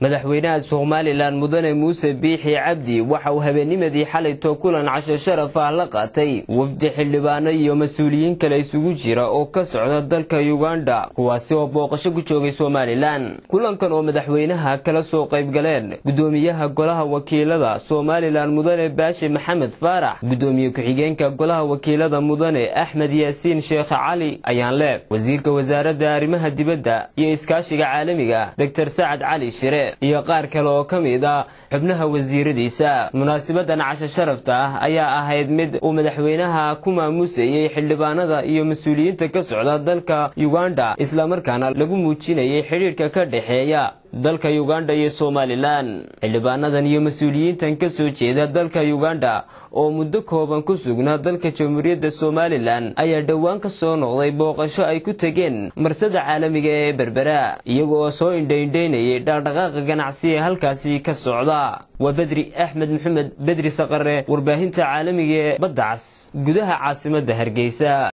madaxweynaha somalilan mudane muuse biixi cabdi waxa uu habeennimadii xalayto kulan casho sharaf ah la qaatay wafdi xildhibaano iyo mas-uuliyiin kale isugu jira oo ka socda dalka uganda kuwaasi oo booqasho ku joogay somalilan kulankan oo madaxweynaha kala soo qayb galeen gudoomiyaha golaha wakiilada somalilan mudane baashi maxamed faarax gudoomiye ku-xigeenka golaha wakiilada mudane axmed yaasiin sheekh cali ayaanle wasiirka wasaaradda arrimaha dibadda iyo iskaashiga caalamiga dr sacad cali shire iyo qaar kale oo ka mid ah xubnaha wasiiradiisa munaasibadan casho sharafta ah ayaa ahayd mid uu madaxweynaha ku maamusayey xildhibaanada iyo mas-uuliyiinta ka socda dalka uganda islamarkaana lagu muujinayay xidhiidhka ka dhexeeya dalka uganda iyo somalilan xildhibaanadan iyo mas-uuliyiintan ka soo jeeda dalka uganda oo muddo kooban ku sugnaa dalka jamhuuriyadda somalilan ayaa dhowaan ka soo noqday booqasho ay ku tegeen marsada caalamiga ee berbera iyaga oo soo indhaindhaynayay dhaqdhaqaaqa ganacsi ee halkaasi ka socda waa bedri axmed maxamed bedri saqare warbaahinta caalamiga ee badda cas gudaha caasimadda hargeysa